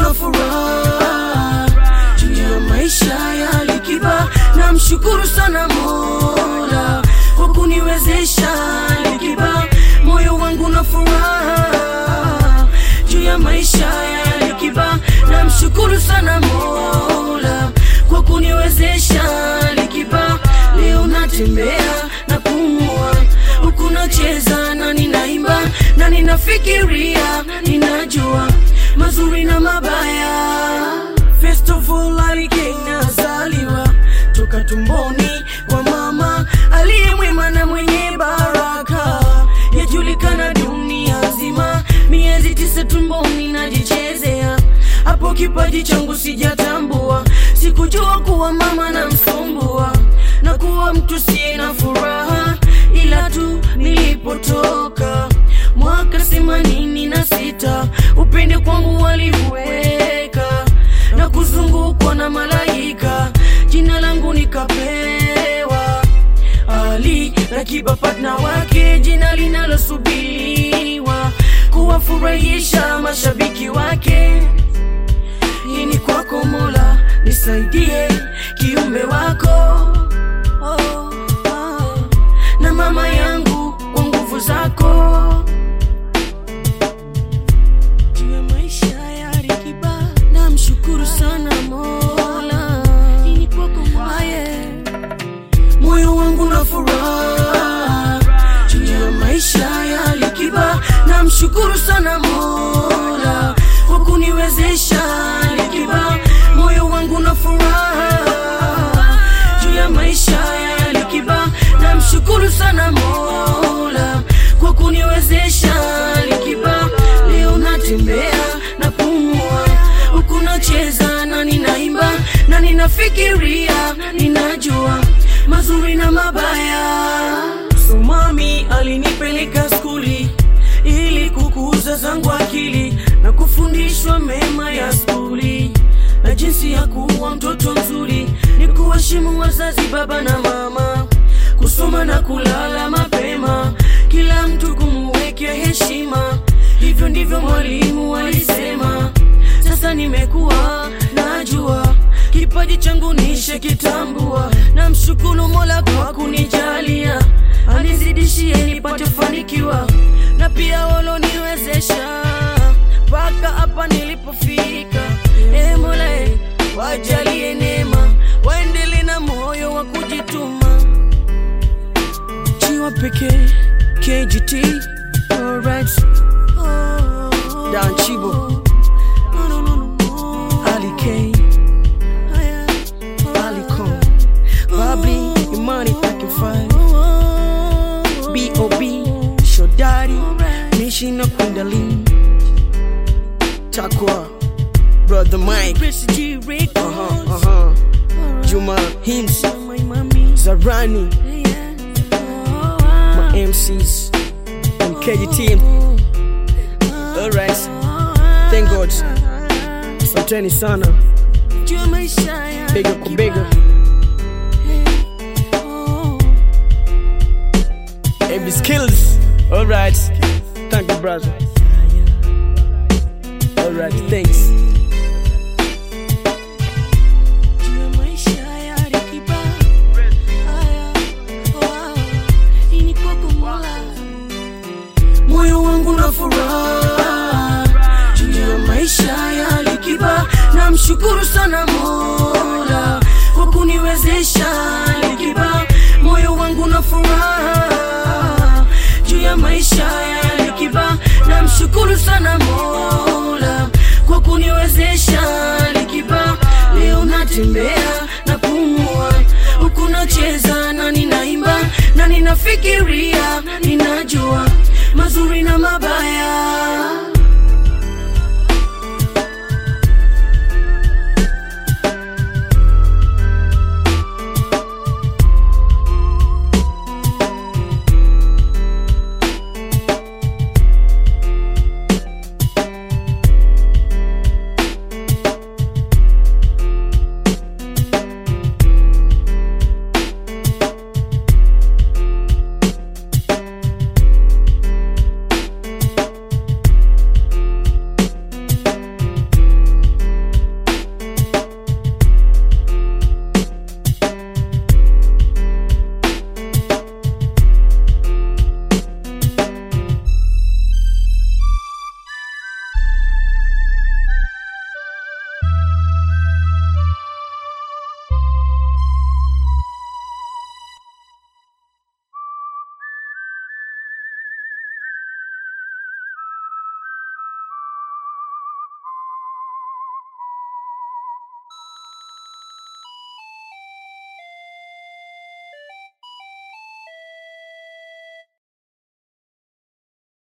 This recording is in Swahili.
na furaha juu ya maisha ya Likiba. Namshukuru sana Mola kwa kuniwezesha Likiba, moyo wangu na furaha juu ya maisha ya Likiba. Namshukuru sana Mola kwa kuniwezesha Likiba, leo natembea na pumua huku nacheza na ninaimba na ninafikiria, ninajua mazuri na mabaya. First of all, Alikay nazaliwa toka tumboni kwa mama aliye mwema na mwenye baraka, yajulikana dunia nzima. Miezi tisa tumboni najichezea, hapo kipaji changu sijatambua, sikujua kuwa mama na msumbua na kuwa mtu siye na furaha, ila tu nilipotoka mwaka themanini na sita upende kwangu waliweka na kuzungukwa na malaika, jina langu nikapewa Ali Rakiba, partner wake, jina linalosubiriwa kuwafurahisha mashabiki wake. Hii ni kwako Mola, nisaidie kiumbe wako oh, oh. na mama yangu kwa nguvu zako juu ya maisha ya Likiba, namshukuru sana Mola. Hii ni kwako Mola, yeah. moyo wangu na furaha juu ya maisha ya Likiba, namshukuru sana Mola kwa kuniwezesha Likiba, moyo wangu na furaha juu ya maisha ya Likiba, namshukuru sana Mola kwa kuniwezesha Likiba, leo natembea na pumua huku nacheza na ninaimba na ninafikiria, ninajua mazuri na mabaya. So mami alinipeleka skuli ili kukuza zangu akili na kufundishwa mema ya skuli na jinsi ya kuwa mtoto mzuri, ni kuheshimu wazazi, baba na mama, kusoma na kulala mapema, kila mtu kumuwekea heshima. Hivyo ndivyo mwalimu alisema. Sasa nimekuwa najua kipaji changu nishe kitambua, na mshukuru Mola kwa kunijalia, anizidishie nipate fanikiwa, na pia waloniwezesha mpaka hapa nilipofika. E Mola, e, wajalie neema, waendele na moyo wa kujituma. Chiwa pekee KGT, alright. Dan Chibo, Ali K, Ali Kong, Babli, Imani Packing Five, B.O.B, Shodari, Mishi na Kundalini, Takwa, Brother Mike, uh-huh, uh-huh. Juma Hims, Zarani, my MCs, and KGT. Alright, thank God. Asanteni sana, bega kwa bega. AB skills. Alright, thank you, brother. Alright, thanks. moyo wangu na furaha juu ya maisha ya Likiba, namshukuru sana Mola kwa kuniwezesha Likiba, moyo wangu na furaha juu ya maisha ya Likiba, namshukuru sana Mola kwa kuniwezesha Likiba, leo natembea na pumua huku nacheza na ninaimba na ninafikiria, ninajua mazuri na mabaya.